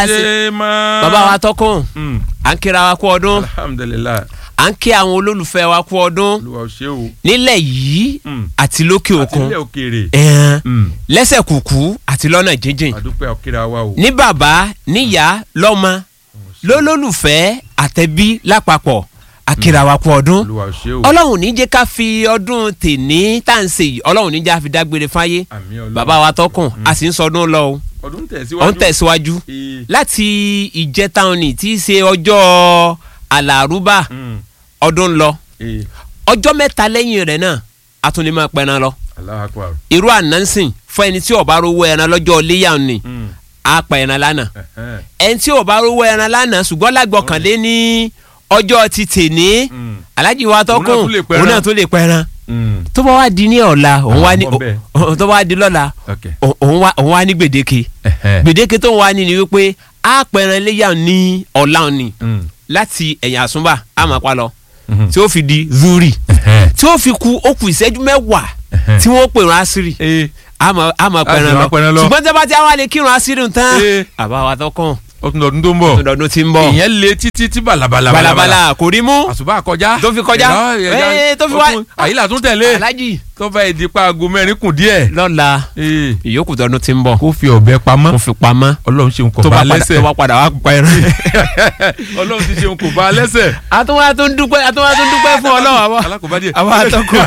sí ṣe máa. bàbá wa tọkùn Mm. à ń kíra wa kú ọdún alhamdulilayi à ń kí àwọn olólùfẹ́ wa kú ọdún olúwa ò ṣe o. nílẹ̀ yìí Mm. àti lókè àti òkun ilé òkèèrè. ẹ̀ẹ́n Mm. lẹ́sẹ̀ kùkú àti lọ́nà jíjìn àdúpẹ́ òkèèrè wa o. ní bàbá níyà lọ́mọ lólólùfẹ́ àtẹ̀bí lápapọ̀ àkìrà wa kú ọdún olúwa ò ṣe o. ọlọ́run ní jẹ́ ká fi ọdún tèní tá à ń ṣe yìí ọlọ́run ní jẹ́ ká fi dágbére fáyé àmì ọlọ́run. bàbá wa tọkùn a sì ń sọdún lọ o ọdún ọ̀ tẹ̀síwájú. ń tẹ̀síwájú Ee. láti ìjẹta òní tí í ṣe ọjọ́ àlàrúbà Mm. ọdún lọ Ee. ọjọ́ mẹ́ta lẹ́yìn rẹ̀ náà a tún lè máa pẹran lọ Allahu Akbar. irú ànánsìn fún ẹni tí ó bá rówó ẹran lọ́jọ́ léyà ni Mm. á pa ẹran lánàá Ẹ̀hẹ́n. ẹni tí ó bá rówó ẹran lánàá ṣùgbọ́n lágbọ̀kànlé ní ọjọ́ ti tèní Mm. alájí wa tọkùn tún lè pẹran. òun náà tún lè pẹran Mm. tó bá wá di ní ọ̀la òun wá ní Àwọn ọmọ bẹ́ẹ̀. o- tó bá wá di lọ́la ok. o- òun wá òun wá ní gbèdéke Ẹ̀hẹ́n. gbèdéke tó ń wá ní ni wípé á pẹran léyà ní ọ̀la ni Mm. láti ẹ̀yìn àsúnbà á máa pa lọ Mhm. tí ó fi di zuri Ẹ̀hẹ́n. tí ó fi ku ó kù ìṣẹ́jú mẹ́wàá Ẹ̀hẹ́n. tí wọ́n pèrò àṣírí Ee. àmọ́ àmọ́ pẹ̀rẹ̀ máa pẹran lọ. lọ ṣùgbọ́n tí a bá ti àwọn àlè kírun àṣírí tán Ee. àbá wa tó kàn ó tún lọ́dún tó ń bọ̀. lọ́dún tí ń bọ̀ ìyẹn le títí tí balabala. balabala kò rí mú àṣùbà kọjá. Tó fi kọjá. Ẹ̀rọ, ẹ̀yà, Ee, tó fi ó wá- tún- àyílà tún tẹ̀lé. alájì tó bá di pa aago mẹ́rin kù díẹ̀. lọ́la Ee. ìyókù tọdún tí ń bọ̀ kó fi ọ̀bẹ pamọ́. kó fi pamọ́ ọlọ́run ṣeun kò tó bá bá padà lẹ́sẹ̀. tó bá padà wá pẹ̀rẹ̀. ọlọ́run ti ṣeun kò bá lẹ́sẹ̀. àtúwá tó ń dúpẹ́ àtúwá tó ń dúpẹ́ fún ọlọ́run àbọ̀ alákòóbá díẹ̀. àwọn atọ́kùn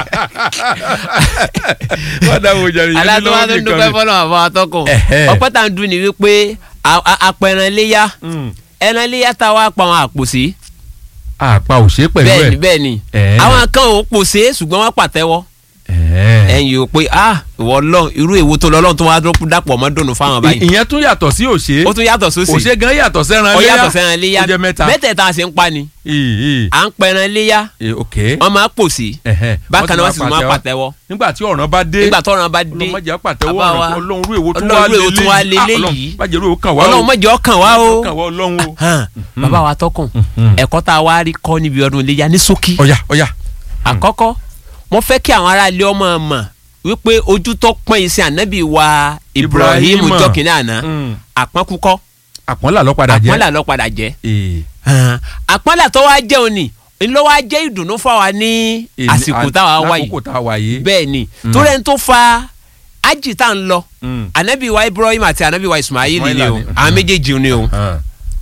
wọ́n dáwọ́ jàre yẹn ní alátúwá lọ́wọ́ tó ń dúpẹ́ nìkan fún ọlọ́run àbọ̀ atọ́kùn Ẹ̀hẹ́. ọpẹ́ tá à ń dún ni wípé a- a- apẹ̀rẹ̀ léyà ni. ẹran léyà tá a wá pa àwọn àpò sí àpá ò ṣe é pẹ̀lú bẹ́ẹ̀ni ẹ̀. bẹ́ẹ̀ni Ẹ̀ẹ́. àwọn kan ò pòṣe ṣùgbọ́n wọ́n pàtẹ́wọ́ Ẹ̀ẹ́. ẹ̀yin ò pé ah ìwọ lọ irú èwo tó lọ́lọ́run tó wá dàpọ̀ mọ́ dùnú fáwọn báyìí ìyẹn tún yàtọ̀ sí òṣè. ó tún yàtọ̀ sósì òṣè gan yàtọ̀ sẹ́ran ó léyà. yàtọ̀ sẹ́ran léyà ó jẹ́ mẹ́ta. mẹ́tẹ̀ẹ̀ta ṣe ń pa ni Ee, à ń pẹran léyà ee, ok. wọ́n máa pòṣe Ẹ̀hẹ́. bákan náà wọ́n sì tún máa pàtẹ́wọ́. pàtẹ́wọ́ nígbà tí ọ̀ràn bá dé. nígbà tọ́ran bá dé ọlọ́mọdé pàtẹ́wọ́ Bàbá wa, ọ̀ràn ọlọ́run rú èwo tún Ọlọ́run wá rú èwo tún wá lélẹ́yìí. lélẹ́yìí. Ah, Ọlọ́run májèlú ò kàn wá o. ọlọ́run mọ̀jọ́ ọkàn wá o kàn wá ọlọ́run o. Hàn, bàbá wa tọkùn Mhm. ẹ̀kọ́ tá a wá rí kọ́ níbi ọdún iléyà ní ṣókí ọ̀yà ọ̀yà. àkọ́kọ́ mo fẹ́ kí àwọn aráàlú ọmọ mọ̀ wípé ojú tó pọ́n iṣẹ́ ànábì wa Ibrahim Ibrahim. jọ́kìnní àná Mm. àpọ́nkúkọ́ àpọ́nlá ló padà jẹ́. àpọ́nlà ló padà jẹ́ Ee. Hàn, àpọ́nlà tó wá jẹ́ òní ló wá jẹ́ ìdùnnú fáwa ní Èmi- àsìkò táwa wá yìí lákòókò tá a wà yìí. bẹ́ẹ̀ ni Mm. torí ẹni tó fa ájì tá ń lọ Mm. ànábì wa Ibrahim àti ànábì wa Ismail ni Ismaila o ni. àwọn méjèèjì ni o Hàn.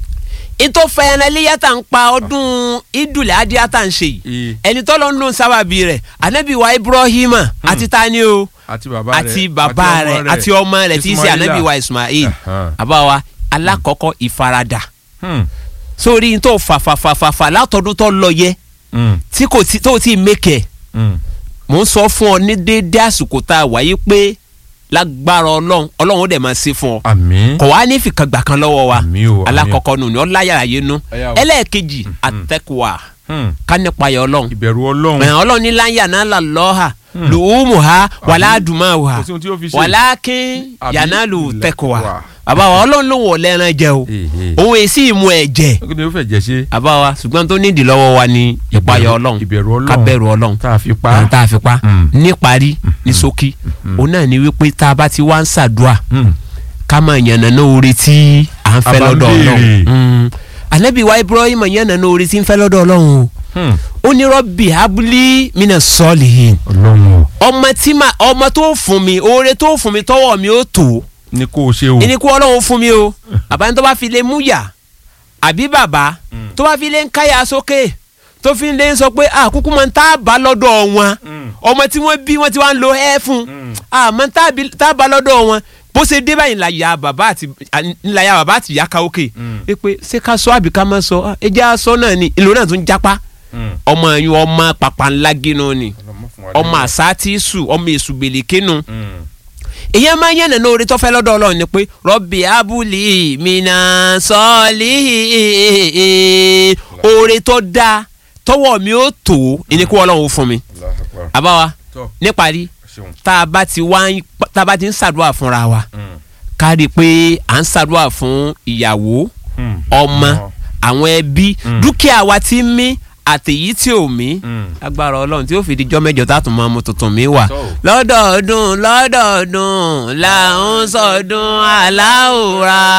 ètò fẹ̀yẹ̀nà iléyà tá ń pa ọdún idule adíyà tá ń ṣe yìí Ee. ẹni tọ́lọ́ ń lò sábàbí rẹ̀ ànábì wa Ibrahim àti tani o àti bàbá rẹ̀ àti bàbá rẹ̀ àti ọmọ rẹ̀ tí í ṣe Ismaila. ànábì wa Ismail Ẹ̀hán. àbáwa alákọ̀ọ́kọ́ ìfaradà Hmm. sórí n tó fàfàfàfà látọdún tó lọ yẹ Hmm. tí kò tí tó tí mẹ́kẹ̀ Hmm. mò ń sọ fún ọ ní déédé àsìkò tá a wáyé pé lágbára ọlọ́run ọlọ́run ó dẹ̀ máa ṣe fún ọ àmín. kò wá ní fìkàgbà kan lọ́wọ́ wa Àmín o, àmín. alákọ̀ọ́kọ́ nù ní ọláyàrá yé nu Ẹ̀yà o. ẹlẹ́ẹ̀kejì àtẹ́kùwà Hmm. ká nípa yọ ọlọ́run ìbẹ̀rù ọlọ́run. ẹ̀hàn ọlọ́run ní láyà náà là lọ́ha lùhùmù ha wàlá àdùmá ha kò sí ohun tí yóò fi ṣe. wàlá kín Àbí yànnà lù tẹ́kùwà tẹ́kùwà. bàbá wa ọlọ́run ló wọ̀ lẹ́ran jẹ o Èhè. òun èsì ìmú ẹ̀ jẹ kí ni ó fẹ́ jẹ́ ṣe. bàbá wa ṣùgbọ́n tó nídìí lọ́wọ́ wa ni ìpayà ọlọ́run ìbẹ̀rù ọlọ́run. ká bẹ̀rù ọlọ́run tá a fi pa. àwọn tá a fi pa Mm. níparí ní ṣókí òun náà ni wípé tá a bá ti wá ń ṣàdúà Hmm. ká máa yànnàná oore tí à ń fẹ́ A bá ń lọ́dọ̀ béèrè. ọlọ́run Mm. ànábì wa Ibrahim yànnàná oore tí ń fẹ́ lọ́dọ̀ ọlọ́run o Hmm. ó ní rọ́bì abúlé mina sọ́ọ̀lì ọlọ́run o. ọmọ tí ma ọmọ tó fún mi oore tó fún mi tọwọ́ mi ó tó ní kó o ṣe o. ẹni kó ọlọ́run fún mi o bàbá ní tó bá fi lè mú yà àbí bàbá tó bá fi lè ń káyà sókè tó fi lè ń sọ pé àkúkú máa ń tá a bá lọ́dọ̀ wọn ọmọ tí wọ́n bí wọ́n ti wá ń lo ẹ́ fún àmọ́ tá a bí- tá a bá lọ́dọ̀ wọn bó ṣe dé báyìí ńláyà bàbá àti ńláyà bàbá àti ìyá káwókè ẹ pé ṣé ká sọ àbí ká má sọ ẹ jẹ́ àsọ náà ni ìlú náà tún jápá Hmm. ọmọ ẹ̀yìn ọmọ pàpà ńlá gínú ni Ọlọ́run fún wa ọmọ lẹ́yìn. àṣà tí sù ọmọ èṣù gbèlékénu Hmm. ìyẹn máa ń yànnà ní orí tó fẹ́ lọ́dọ̀ ọlọ́run ni pé rọ́bì abúlé mina sọ́ọ̀lì oore tó dáa tọwọ́ mi ó tó ẹni kó ọlọ́run ó fún mi Allahu Akbar. àbáwa Tọ́. níparí ṣeun. tá a bá ti wá ń tá a bá ti ń ṣàdúrà fúnra wa Hmm. ká rí i pé à ń ṣàdúrà fún ìyàwó Hmm. ọmọ àwọn ẹbí Mm. dúkìá wa ti ń mí àtèyí tí ò mí Mm. agbára ọlọ́run tí ó fi dijọ́ mẹ́jọ tá a tún máa mú tuntun mi wà. So. lọ́dọọdún lọ́dọọdún là ń sọdún aláwòrán